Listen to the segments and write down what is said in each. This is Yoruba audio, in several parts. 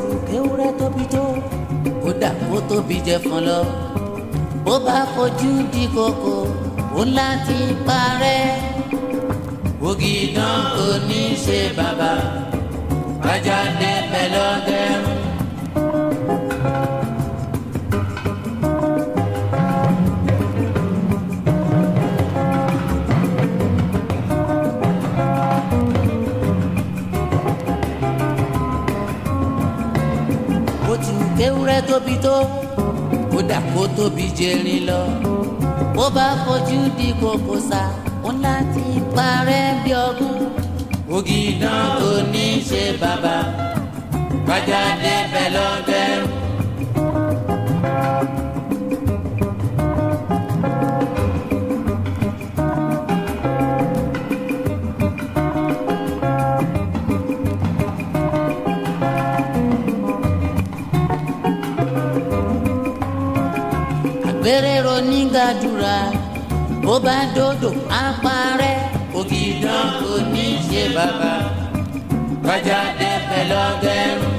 kéwúrẹ́ tóbi tó kódà kó tóbi jẹ fún lọ bó bá fojú di kòkò ó láti parẹ́ ògìdán kò ní ṣe bàbá bájáde pẹ̀lọ́gẹ́rùn. bó ti wù kéwúrẹ́ tóbi tó kódà kó tóbi jẹrin lọ bó bá fojú di kòkò sá ó láti parẹ́ bí ọgún ògìdán kò ní ṣe bàbá bájáde pẹ̀lọ́gẹ́rùn. àgbèrèrò nígbàdúrà bó bá dòdò apárẹ́ ògìdán kò ní ṣe bàbá bájáde pẹ̀lọ́gẹ́rùn.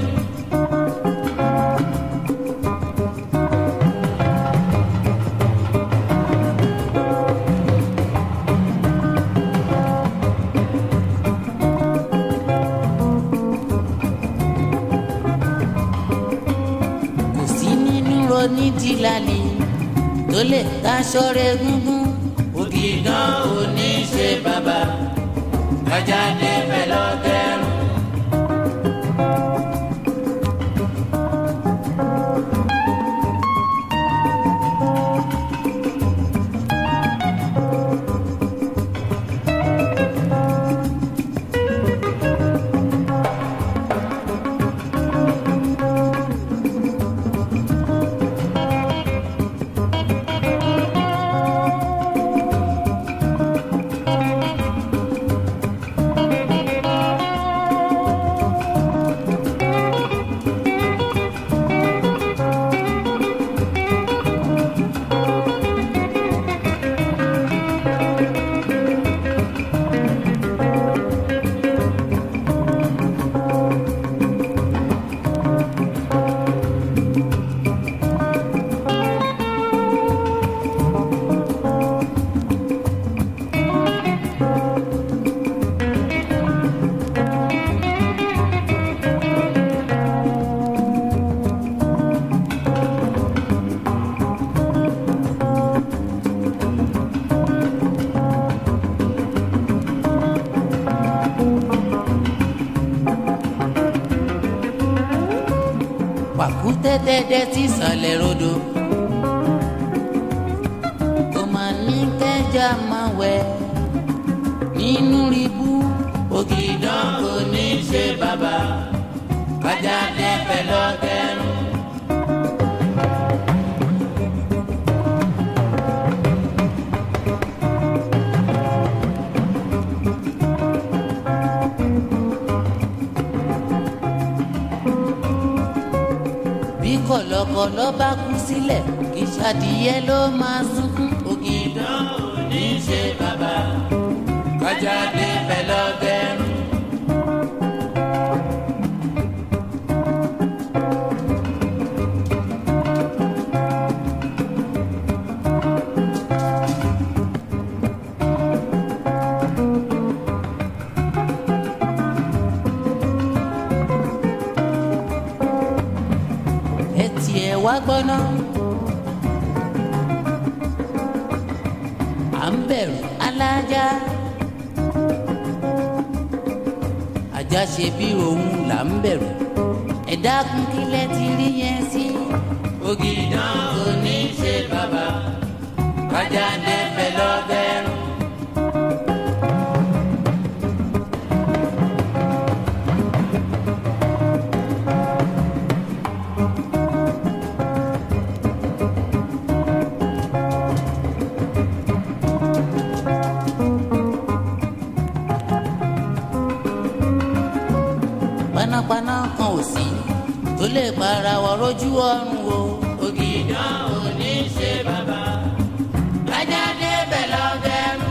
kò sí nínú ronídìílálì tó lè daṣọ rẹ gúngún ògìdán kò ní ṣe bàbá bájáde pẹ̀lọ́gẹ́rùn. pàkúté dẹ́dẹ́ tí sàlẹ̀ rodò kò mà ní kẹjà máa wẹ̀ nínú ribú ògìdán kò ní ṣe bàbá bájáde pẹ̀lọ́gẹ́rùn. bí kọ̀lọ̀kọ̀lọ̀ bá kú sílẹ̀ kì í ṣàdìyẹ ló máa sunkún. ògìdán ò ní ṣe bàbá kájáde pẹ̀lọ́gẹ́rùn. ẹ tiẹ̀ wá gbọ́ná. à ń bẹ̀rù alájà. ajá ṣe bí òun là ń bẹ̀rù. ẹ dákun kílẹ̀ ti rí yẹn sí. ògìdán kò ní ṣe bàbá kájáde pẹ̀lọ́gẹ́rùn. panápaná kan ò sí tó lè para wọ lójú ọrùn o. ògìdán ò ní ṣe bàbá kájáde pẹ̀lọ́gẹ́rùn.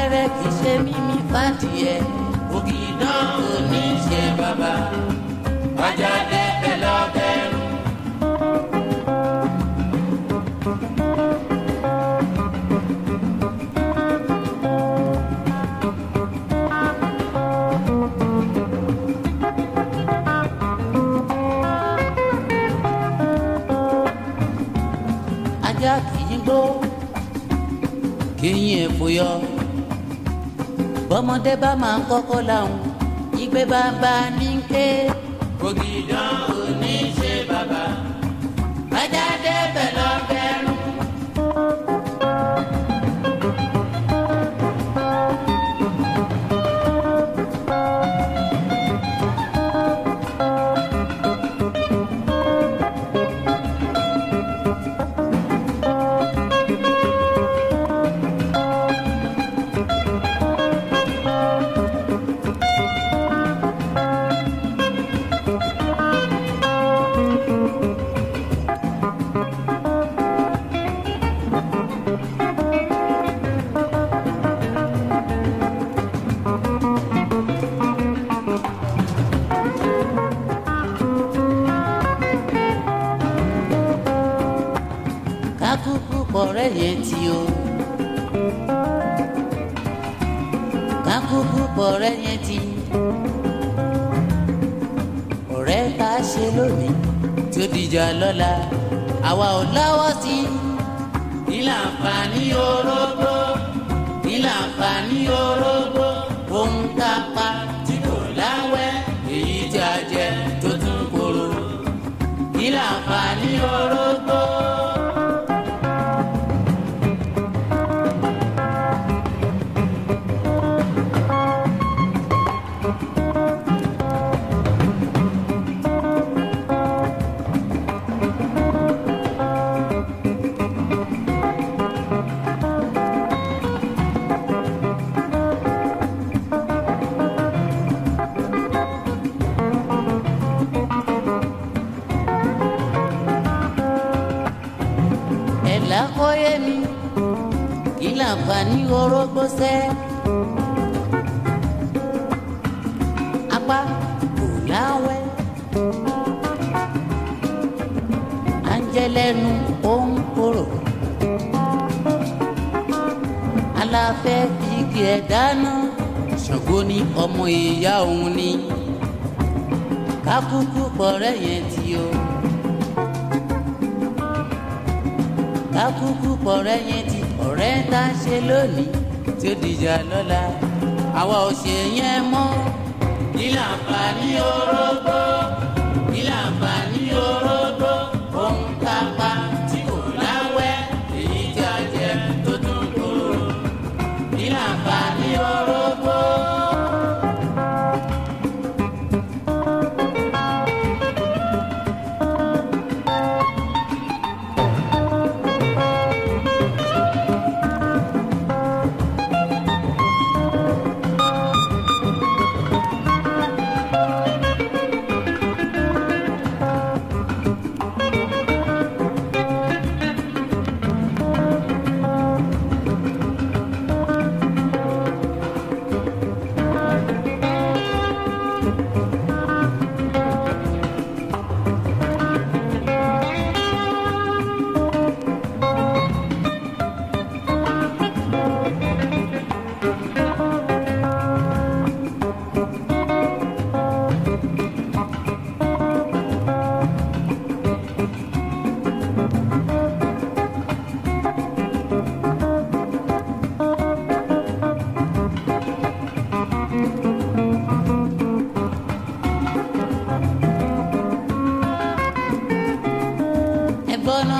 wẹ́rẹ́ kì í ṣe mímí fàdìẹ ògìdán kò ní ṣe bàbá ajá dẹ́pẹ̀ lọ́bẹ̀rún. ajá kì í gbó kéyìn ẹ̀fọ́ yọ bọ́mọdé bá máa ń kọ́kọ́ láwọn ìgbé bàbá ní ké. ògìdán ò ní ṣe bàbá ajá débẹ̀ lọ́bẹ̀rún. kákúkú pọ̀rẹ́ yẹn ti o. kákúkú pọ̀rẹ́ yẹn ti. ọ̀rẹ́ ká ṣe lónìí tí ó dìjà lọ́la àwa ò lọ́wọ́ sí i. nílà àǹfààní orógbó nílà àǹfààní orógbó ohun tá a pa tí kò láwẹ́ èyí tí a jẹ tó tún kóró. nílà àǹfààní orógbó. ẹ̀là kọ́yé mi kí láǹfààní orógbó sẹ́. apá kò láwẹ́ à ń jẹ lẹ́nu ó ń korò. aláfẹ́ fi igi ẹ̀ dáná ṣàngó ní ọmọ ìyá òun ni kákúkú pọ̀rẹ́ yẹn ti o. kákúkú pọ̀rẹ́ yẹn ti ọ̀rẹ́ tá a ṣe lónìí tí ó dìjà lọ́la àwa ò ṣe yẹn mọ́. kí láǹfààní orógbó kí láǹfààní orógbó ohun tá a pa tí kò láwẹ́ èyí tí a jẹ tó tún kóró. kí láǹfààní orógbó. gbọ́ná.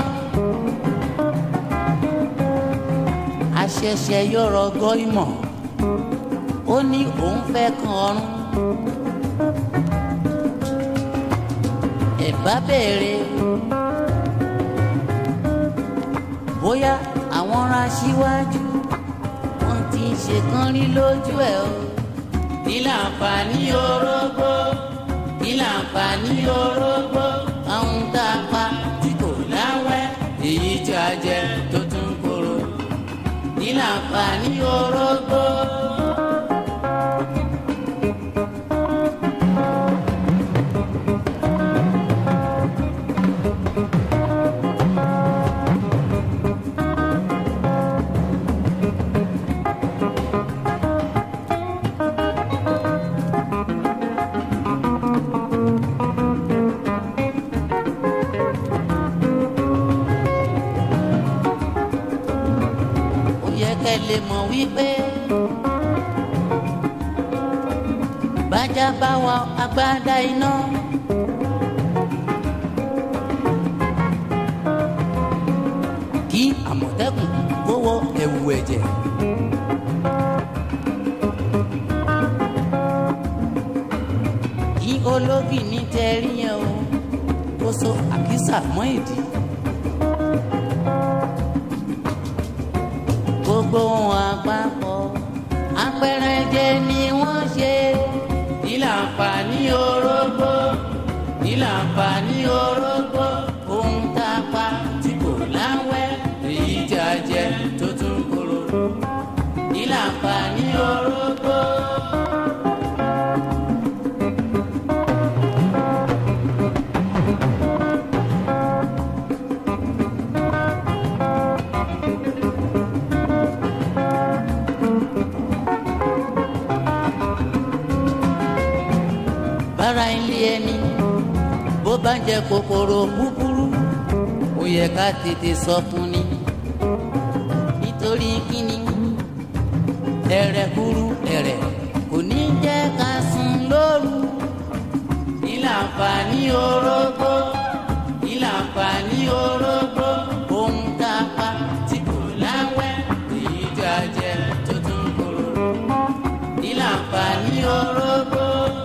àṣẹ̀ṣẹ̀ yọrọ gọ́ ìmọ̀ ó ní òun fẹ́ kan ọrùn. ẹ̀bá bẹ̀rẹ̀ bóyá àwọn ra síwájú wọn ti ṣe kán rí lójú ẹ̀ o. kí láǹfààní orógbó kí láǹfààní orógbó àwọn tá a pa tí kò láwẹ́ èyí tí a jẹ tó tún kóró kí láǹfààní orógbó. lè mọ̀ wípé bájá bá wa agbádá iná. kí àmọ̀tẹ́kùn kó wọ ẹ̀wù ẹ̀jẹ̀. kí ológì ní tẹ́rí yẹn o kó so àkísà mọ́ ìdí. gbogbo wọn àpapọ̀ apẹ̀rẹ̀jẹ ni wọ́n ṣe. ìlà àǹfààní orógbó ìlà àǹfààní orógbó ohun tá a pa tí kò láwẹ́ èyí tí a jẹ tó tún kóró. ìlà àǹfààní orógbó. bára ilé ẹni bó bá jẹ kòkòrò búburú ó yẹ ká tètè sọ fún ni nítorí kíni ẹrẹ kúrú ẹrẹ kò ní jẹ́ ká sùn lóru ìlànfààní orógbó ìlànfààní orógbó ohun tá a pa tí kò láwẹ́ èyí tí a jẹ tó tún kóró ìlànfààní orógbó.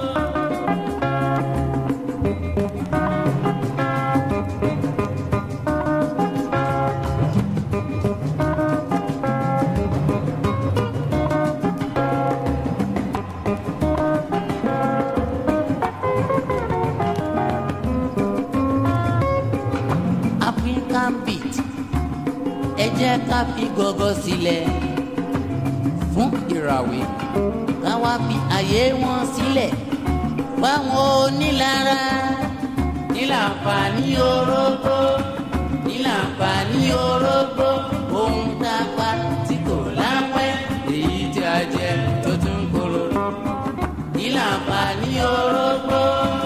African beat ẹ jẹ́ ká fi gọ́gọ́ sílẹ̀ fún ìràwé ká wá fi àyè wọn sílẹ̀ fáwọn onílára nílànfààní orógbó nílànfààní orógbó ohun tá a pa tí kò láwẹ́ èyí tí a jẹ tó tún kóró nílànfààní orógbó.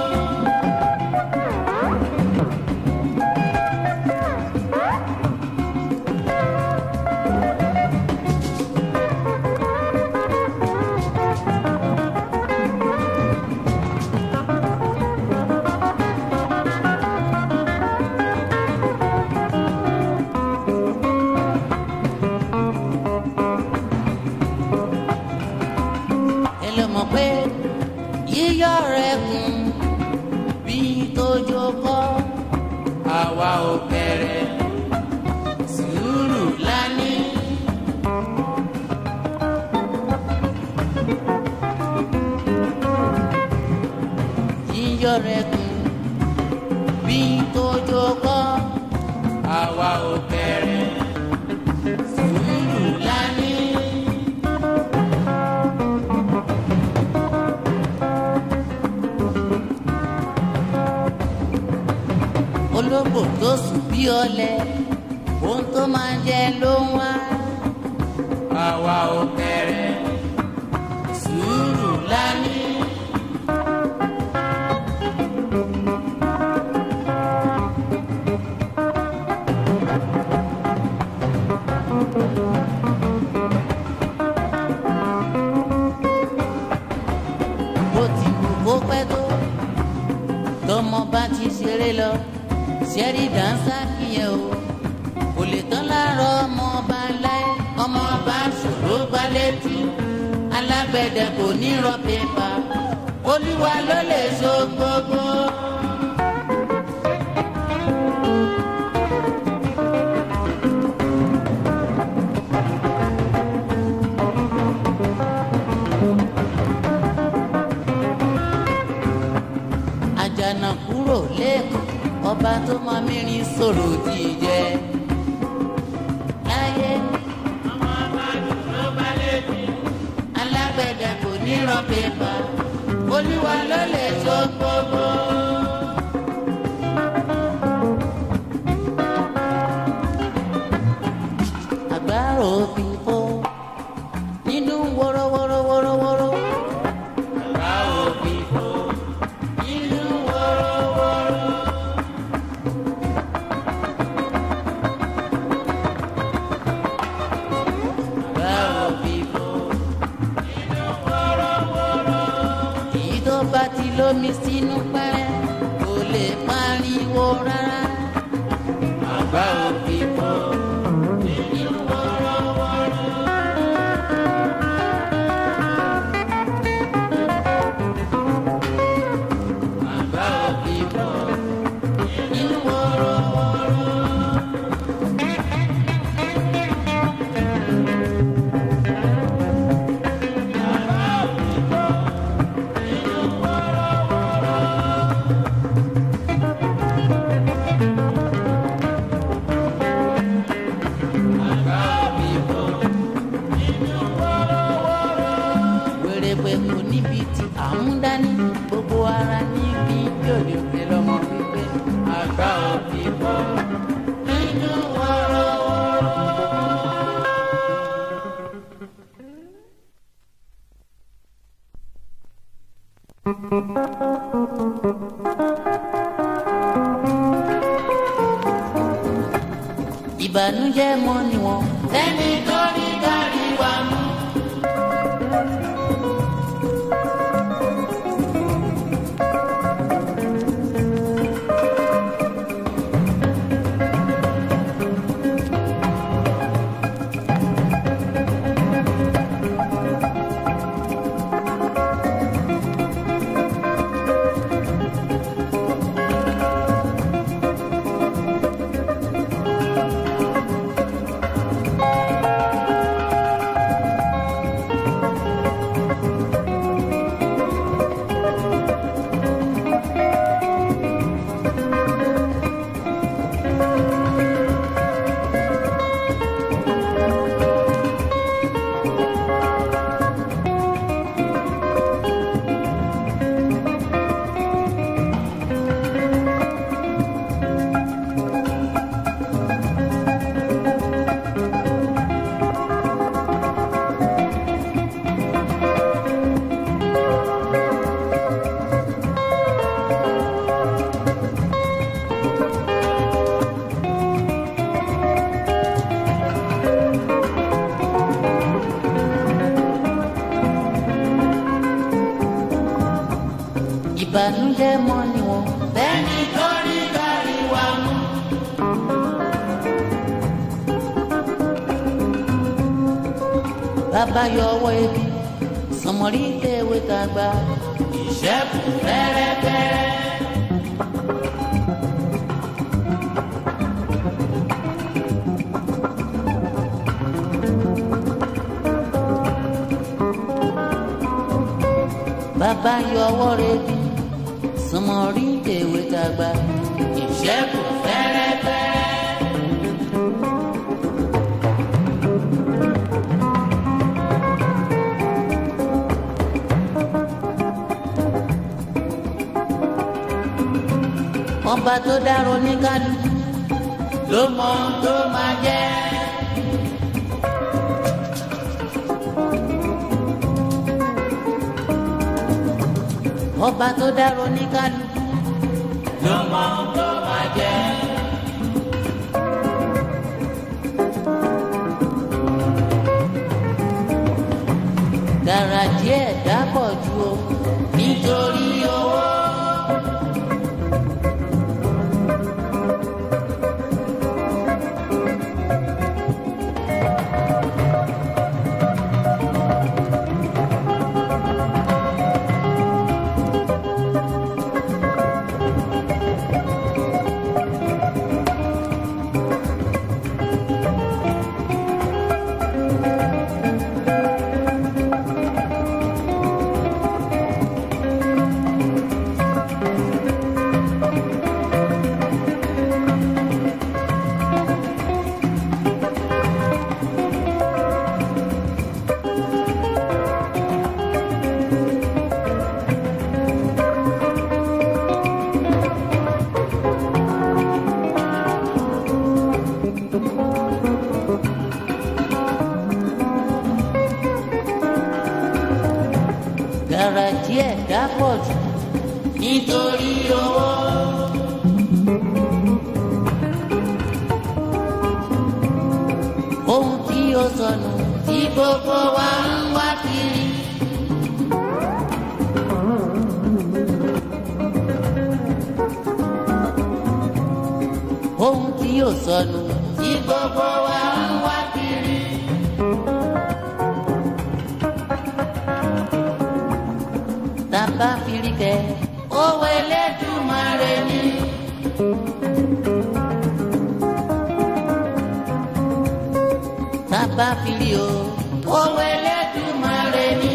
ẹ lọ mọ̀ pé yíyọ rẹ̀ kún bí tójó kọ́ àwa ò bẹ̀rẹ̀ sùúrù lání. yíyọ rẹ̀ kún bí tójó kọ́ àwa ò bẹ̀rẹ̀ sùúrù lání. ológbò tó sùn bí ọ̀lẹ ohun tó máa jẹ ló ń wá. àwa ò bẹ̀rẹ̀ sùúrù lání. bó ti wù kó pẹ́ tó tọmọ bá ti ṣeré lọ ṣẹ́rí dáńsá kìyẹn o kò lè tán láàárọ̀ ọmọ ọba láyé ọmọ ọba ṣòro gbá létí alágbẹ̀dẹ kò ní rọ pépà olúwa ló lè so gbogbo. àjànà kúrò lẹ́kọ̀ọ́ ọba tó mọ mìíràn sọ̀rọ̀ jíjẹ. láyé ọmọ ọba dùnú balẹ̀ bí alágbẹ̀dẹ kò ní rọ pépà olúwa ló lè so gbogbo. àgbárò òfin fó nínú wọ́rọ́wọ́rọ́wọ́rọ́wọ́rọ́. àgbárò òfin fó nínú wọ́rọ́wọ́rọ́. Àgbárò mi sínú pẹ́rẹ́ kò lè pariwo rárá. àgbà òbí bọ́ nínú wọ́rọ́wọ́rọ́. àgbà òbí bọ́ nínú wọ́rọ́wọ́rọ́. wèrèpè kò níbi tí à ń dání gbogbo ara ní kí jòlè òkè lọmọ wípé àgbà òbí bọ́ nínú wọ́rọ́wọ́rọ́. ìbànújẹ́ mọ́ ni wọ́n. lẹ́ni tó rí gàrí wa mú. ìbànújẹ́ mọ́ ni wọ́n. lẹ́ni tó rí gàrí wa mú. bàbá yọ ọwọ́ ebi sọmọrí tẹ̀wé tàgbà ìṣẹ́kù fẹ́rẹ́fẹ́rẹ́. bàbá yọ ọwọ́ rẹ̀ bí sọmọrí tẹ̀wé tàgbà ìṣẹ́kù fẹ́rẹ́fẹ́rẹ́. ọba tó dárò ní kálukú ló mọ ohun tó máa jẹ́. ọba tó dárò ní kálukú ló mọ ohun tó máa jẹ́. gàràjì ẹ̀ dápọ̀ ju o nítorí owó. gàràjì ẹ̀ dápọ̀ jù nítorí owó. ohun tí ó sọnù tí gbogbo wa ń wá kiri. ò sọnù tí gbogbo wa ń wá kiri. tàbá firikẹ́ owó Elédùmarè ni. tàbá firi o owó Elédùmarè ni.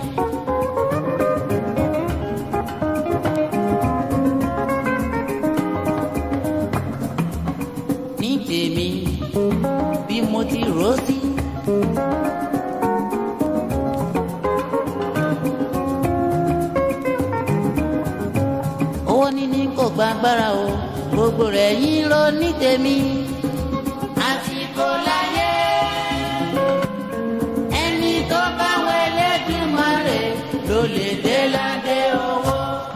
ní tèmi bí mo ti rò sí. owó níní kò gba agbára o gbogbo rẹ̀ yín ló ní tèmi. àsìkò láyé ẹni tó bá wọ Elédùmarè ló lè dé ládé owó.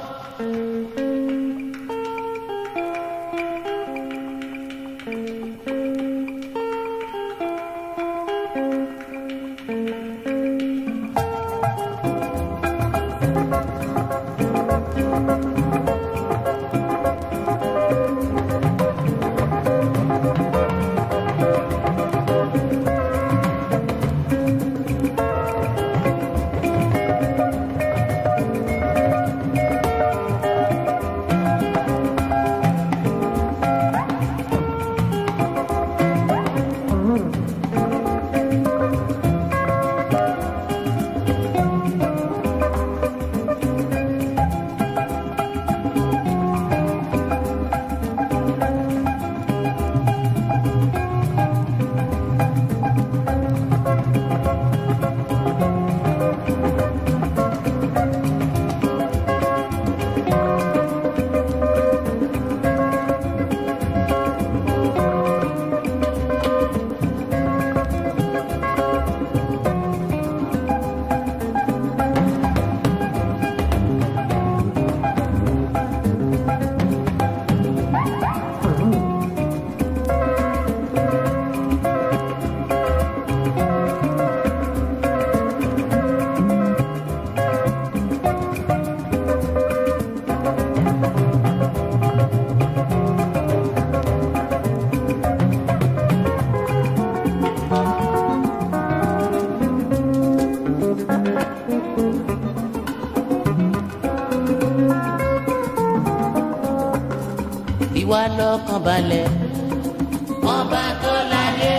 fi wá lọ́kàn balẹ̀ ọba tó láyé.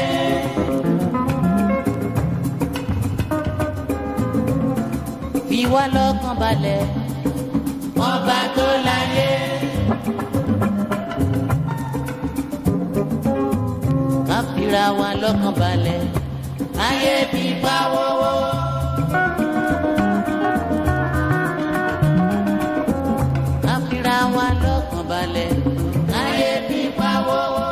fi wá lọ́kàn balẹ̀ ọba tó láyé. ká fira wa lọ́kàn balẹ̀ ayé bí bá wọ́wọ́. ká fira wa lọ́kàn balẹ̀ ayé bí bá wọ́wọ́.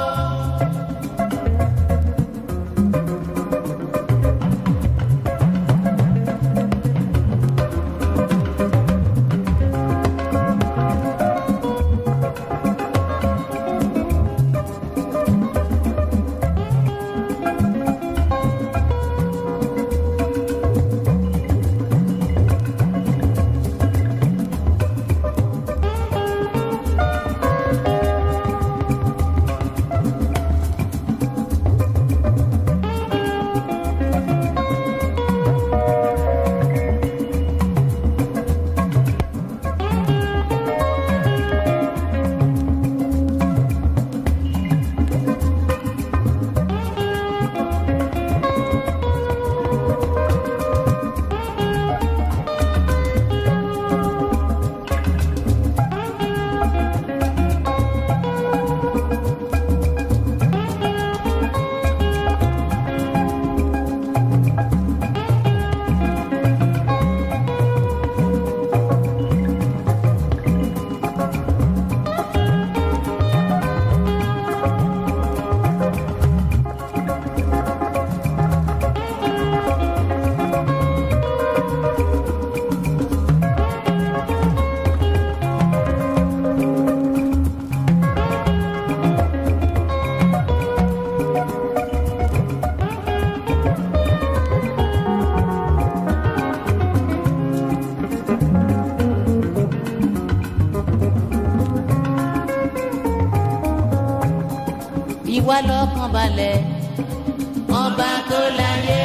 wá lọ́kàn balẹ̀ ọba tó láyé.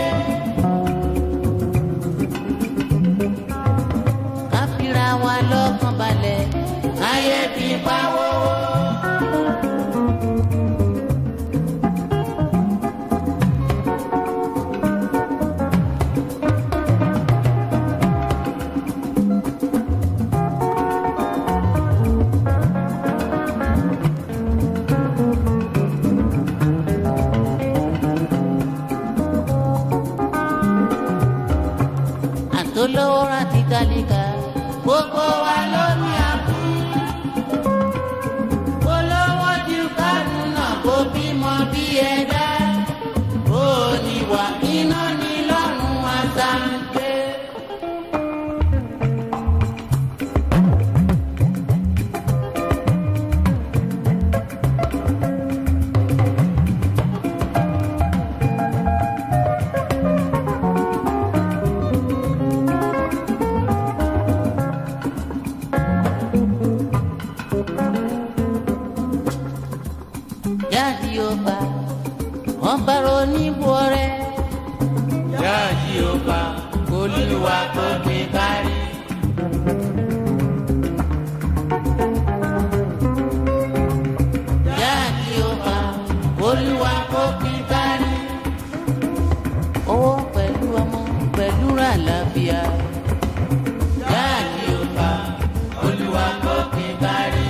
ká fira wa lọ́kàn balẹ̀ ayé fi pa wọ́wọ́. àtolówó rántí kálíkà gbogbo wa ló ní àbú. olówó ju kánú náà kó bímọ bí ẹ̀dá. ó ní wà iná ní lọ́rùn àtàǹgbé. jáde ọba ọba oníbò rẹ. jáde ọba olúwa kò gbé kárí. jáde ọba olúwa kò gbé kárí. owó pẹ̀lú ọmọ pẹ̀lú àlàáfíà. jáde ọba olúwa kò gbé kárí.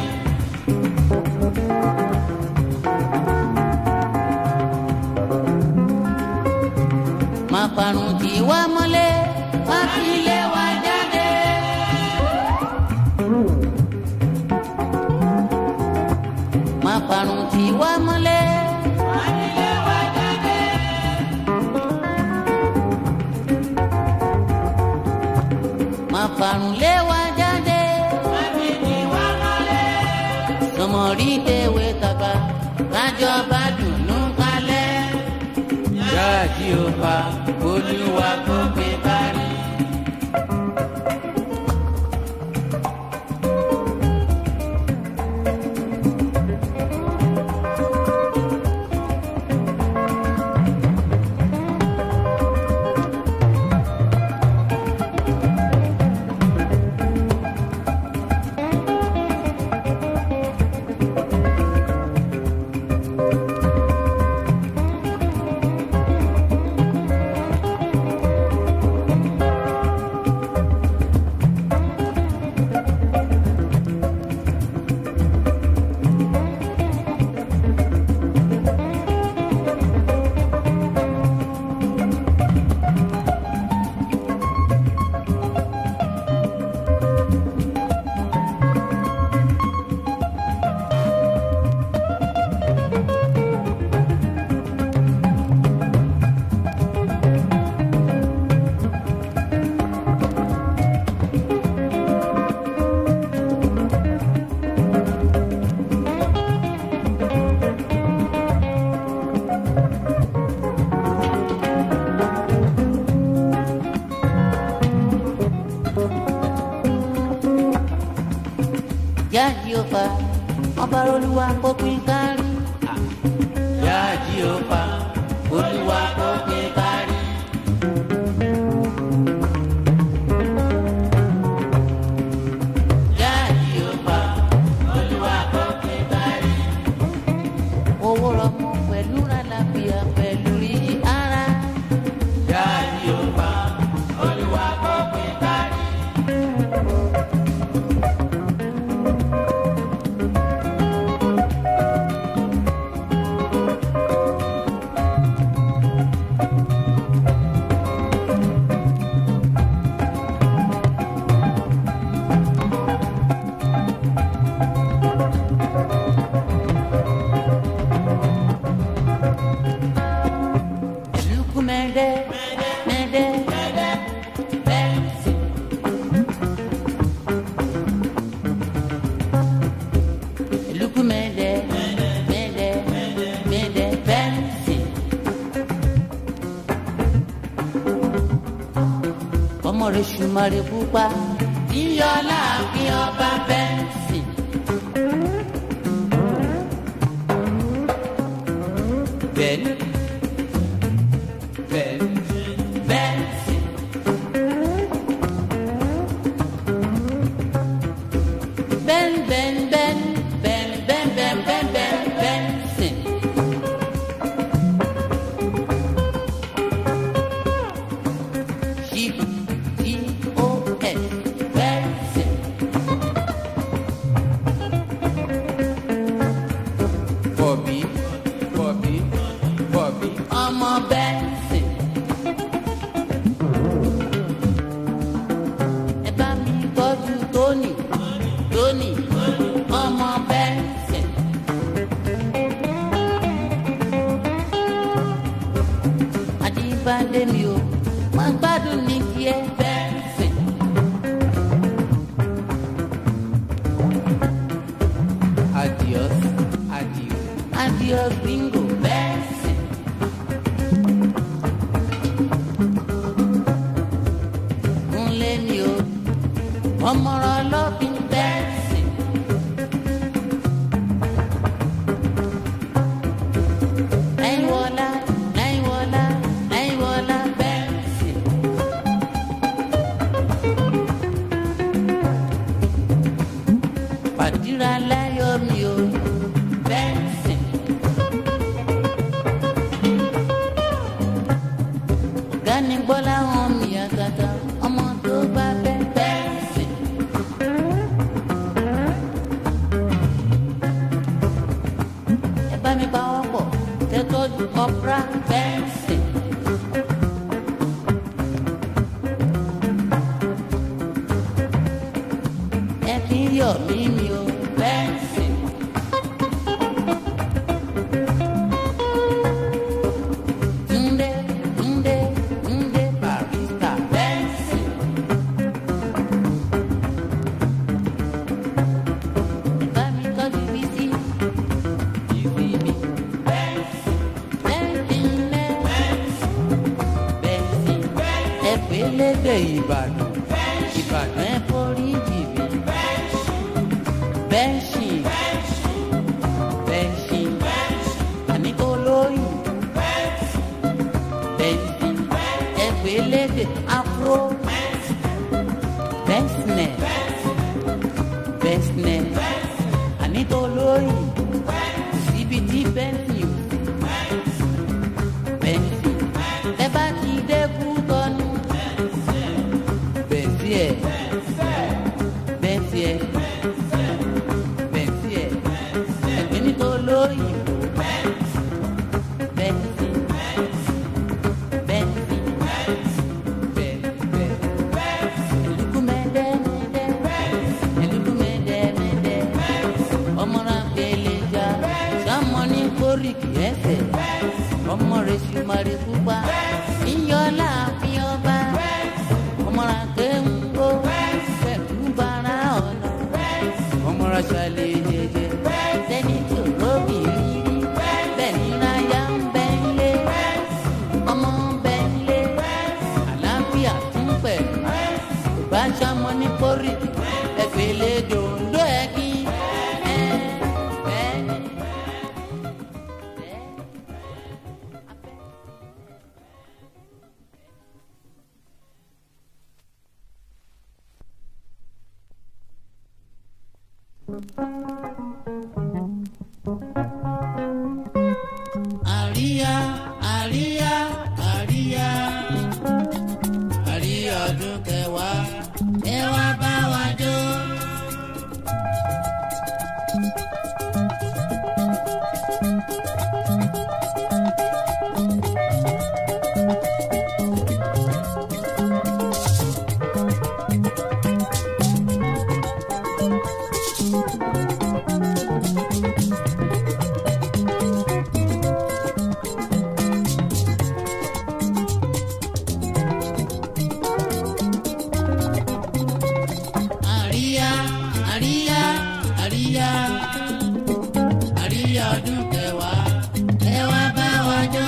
máa parun kì í wá mọ́lé wá fi ilé wa jáde. máa parun kì í wá mọ́lé wá fi ilé wa jáde. máa parun lé wa jáde. wá fi kì í wá mọ́lé. sọmọrí tèwé tàgbà kájọba dùnú kalẹ̀ jáde ọba olúwa kò gbé kárí. jáde ọba ọba olúwa kò pín kárí. jáde ọba olúwa kò pín kárí. jáde ọba olúwa kò pín kárí. owó rọmọ pẹ̀lú àlàáfíà pẹ̀lú iyì ara. jáde ọba olúwa kò pín kárí. Luku mende, mende, mende, Bensi. Luku mende, mende, mende, Bensi. Ọmọ rẹ̀ ṣùmọ̀rẹ̀ pupa, yíyọ láàfin ọba Bensi. bend bend bend bend bend bend bend bend bend bend bend bend sing. G G O S bend sing. Bobby, Bobby, Bobby, ọmọ bẹ́ẹ̀sì. Ẹ bá mi tọ́jú Tóní, Tóní, ọmọ bẹ́ẹ̀sì. Adébádé mi o, máa gbádùn ní kí ẹ bẹ́ẹ̀sì. Adios, adios, adios, bingo, bẹ́ẹ̀sì. Kúnlé mi o, ọmọràn lọ́bìn bẹ́ẹ̀sì. Láìwọlá, láìwọlá, láìwọlá bẹ́ẹ̀sì. Pàdíra láyọ̀ mi o, bẹ́ẹ̀sì. Ọ̀gá ni Bọ́lá hàn mí àgàgà, ọmọ tó bá bẹ́ bẹ́ẹ̀sì. Ẹ bá mi pa wọ́n pọ̀, tẹ́tọ́jú ọ̀pra bẹ́ẹ̀sì. Ẹ fi ń yọ̀ mí mi o, bẹ́ẹ̀sì. Túndé, Túndé, Túndé Barista bẹ́ẹ̀sì. Bá mi tọ́jú bísí, bísí mi bẹ́ẹ̀sì. Bẹ́ẹ̀sì ńlẹ̀ bẹ́ẹ̀sì. Ẹ pé lédè Ìbàdàn, Ìbàdàn ẹ forí jì mí. Bẹ́ẹ̀sì, bẹ́ẹ̀sì, àníkó lóyún bẹ́ẹ̀sì ẹgbẹ́ lédè afro bẹ́ẹ̀sìnẹ̀ bẹ́ẹ̀sìnẹ̀ ànító lóyìn síbi tí bẹ́ẹ̀sì ò bẹ́ẹ̀sì ẹ bá ti dẹ́kú tọ́nu bẹ́ẹ̀sì ẹ̀ bẹ́ẹ̀sì ẹ̀ bẹ́ẹ̀sì ẹ̀ ẹgbẹ́ nító lóyìn bẹ́ẹ̀sì. Benzi, Benzi, Elukumede, mede, Elukumede, mede, ọmọra gbẹlẹja, sàmọ́ni kórìkì ẹsẹ̀, ọmọ rẹ̀ sùmàrè pupa, ìyọ́lá fi ọba, ọmọra kéńgó, pẹ̀lú bara ọ̀nà, ọmọra ṣàlẹ̀ jẹjẹ, sẹ́ni tó lóbi rírí, bẹ́ẹ̀ ni ráyà ń bẹ́ńlé ọmọ bẹ́ńlé àlàáfíà tún pẹ̀lú bá sọmọ ní kórì ẹgbẹ̀lẹ́ dòńdó ẹ̀kí. Àríyá, àríyá, àríyá, àríyá ọdún kẹwàá, ẹ wá bá wa jó. Àríyá, àríyá, àríyá, àríyá ọdún kẹwàá, ẹ wá bá wa jó.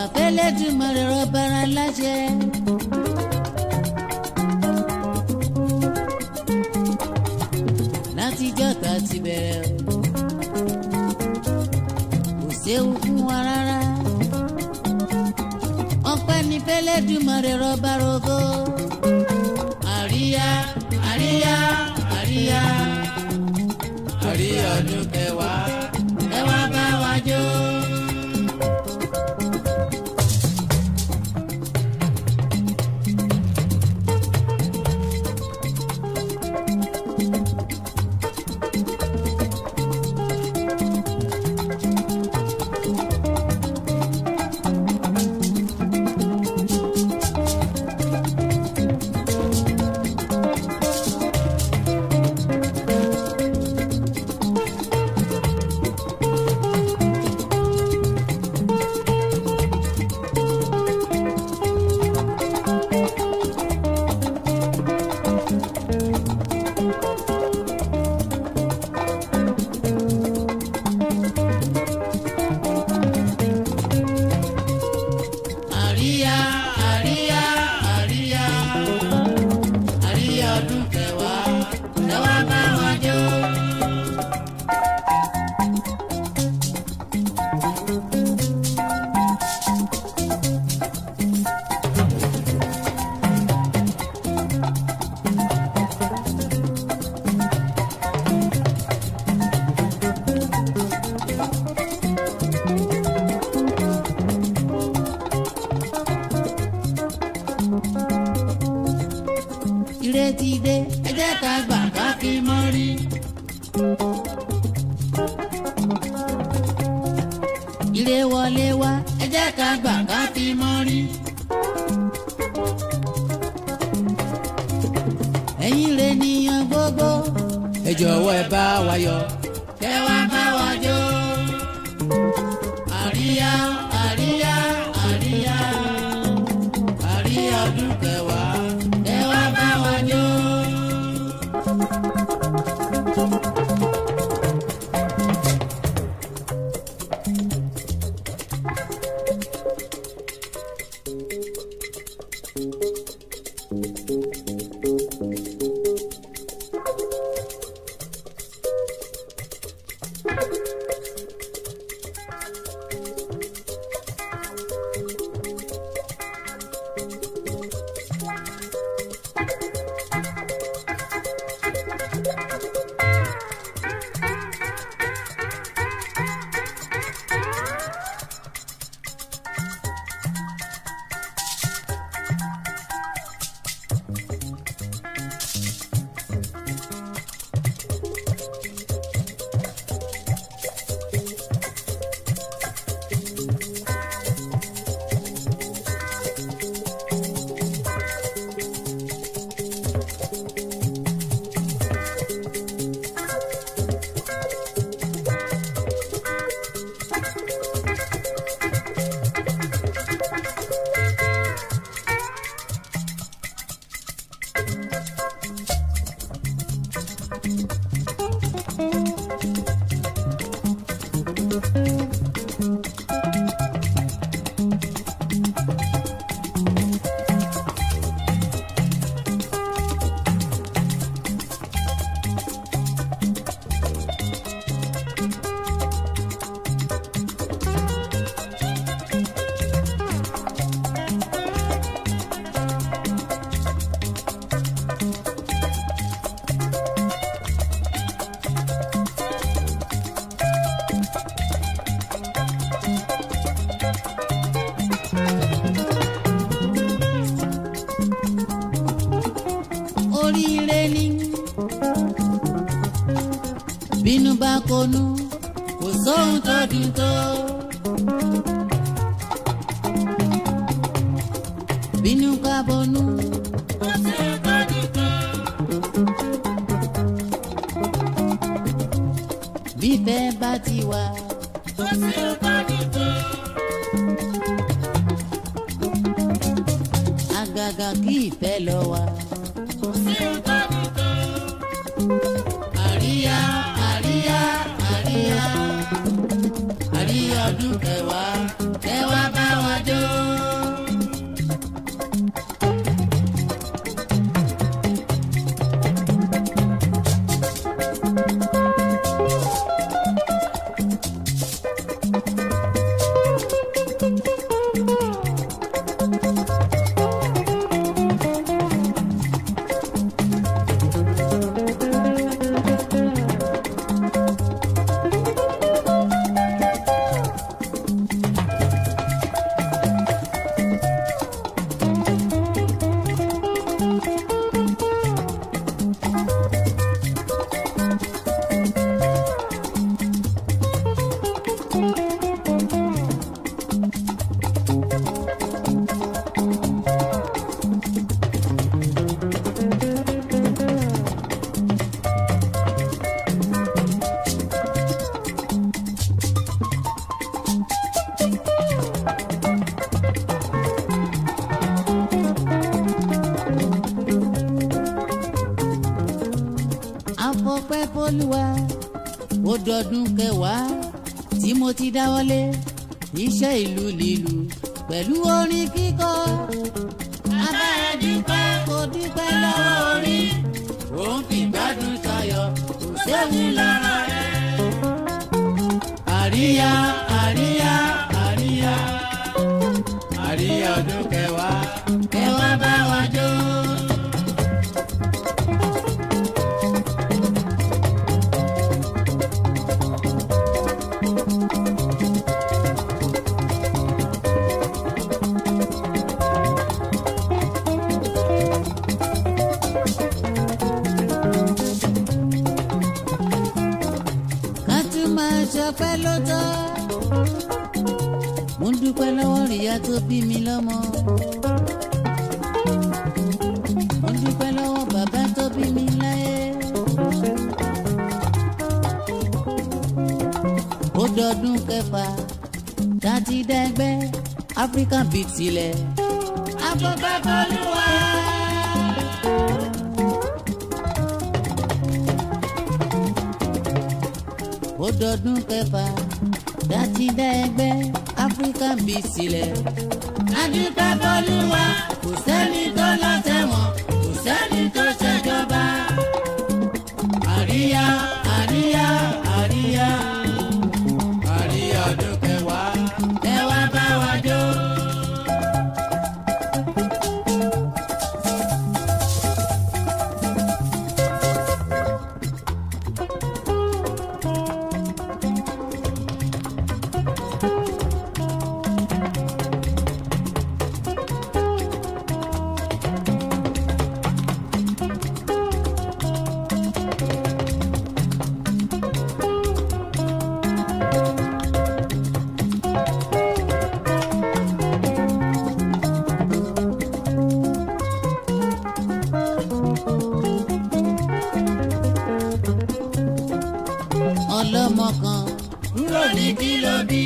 fẹ́lẹ́dùmarè rọ́bàrà láṣẹ. látijọ́ tá a ti bẹ̀rẹ̀ o kò séwu fún wa rárá. ọpẹ́ ní fẹ́lẹ́dùmarè rọ́bà rògo. àríyá àríyá àríyá àríyá ọdún kẹwàá ẹ wá bá wa jó. àríyá àríyá àríyá àríyá ọdún kẹwàá ẹ wá bá wa jó. ìrètí dé ẹ jẹ́ ká gbà ká fi mọ́ rí. ire wọlé wá ẹ jẹ́ ká gbà ká fi mọ́ rí. ẹ̀yin rẹ̀ nìyàn gbogbo. ẹ jọ̀wọ́ ẹ bá wa yọ̀ kẹ́ wá bá wa jó. àríyá àríyá àríyá àríyá ọdún kẹwàá kẹ́ wá bá wa jó. oríire ni bínú bá konú kò sóhun tó dùn tó. bínú ká bonú kò sóhun tó dùn tó. bífẹ́ bá ti wà kò sóhun tó dùn tó. àgàgà kí ìfẹ́ lọ wà. àríyá àríyá àríyá àríyá ọdún kẹwàá kẹwàá bá wa jó. fọlùwà ó dọdún kẹwàá tí mo ti dáwọ́lé iṣẹ́ ìlú lílu pẹ̀lú orin kíkọ. bàbá ẹ dúpẹ́ kò dúpẹ́ lọ́wọ́ orin òun fi gbádùn tayọ kò séwu lára rẹ̀. àríyá àríyá àríyá àríyá ọdún kẹwàá kẹwàá bá wa jó. ká tún máa ṣọpẹ́ lọ́tọ̀. mo ń dúpẹ́ lọ́wọ́ ìyá tó bí mi lọ́mọ. mo ń dúpẹ́ lọ́wọ́ bàbá tó bí mi láyé. ó dọdún kẹfà dátí dẹgbẹ́ African beat sílẹ̀. afọ́fẹ́ fọlúwa. ó dọdún kẹfà dátí dẹgbẹ́ African beat sílẹ̀. adúpẹ́ fọlúwa kò sẹ́ni tó lọ sẹ́wọ̀n kò sẹ́ni tó ṣèjọba. àríyá àríyá àríyá àríyá ọdún kẹwàá kẹwàá bá wa jó. ọlọ́mọ kan kúrò ní kí ló bí.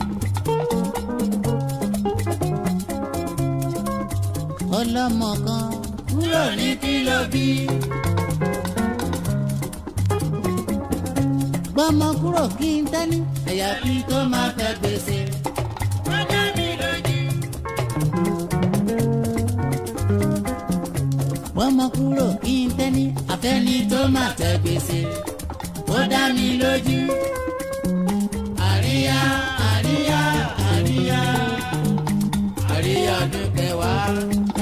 ọlọ́mọ kan kúrò ní kí ló bí. gbọ́mọ kúrò kí n tẹ́ni ẹ̀yà kí tó máa fẹ́ gbèsè. wọ́n dá mi lójú. gbọ́mọ kúrò kí n tẹ́ni àfẹ́ni tó máa fẹ́ gbèsè ó dá mi lójú. àríyá àríyá àríyá àríyá ọdún kẹwàá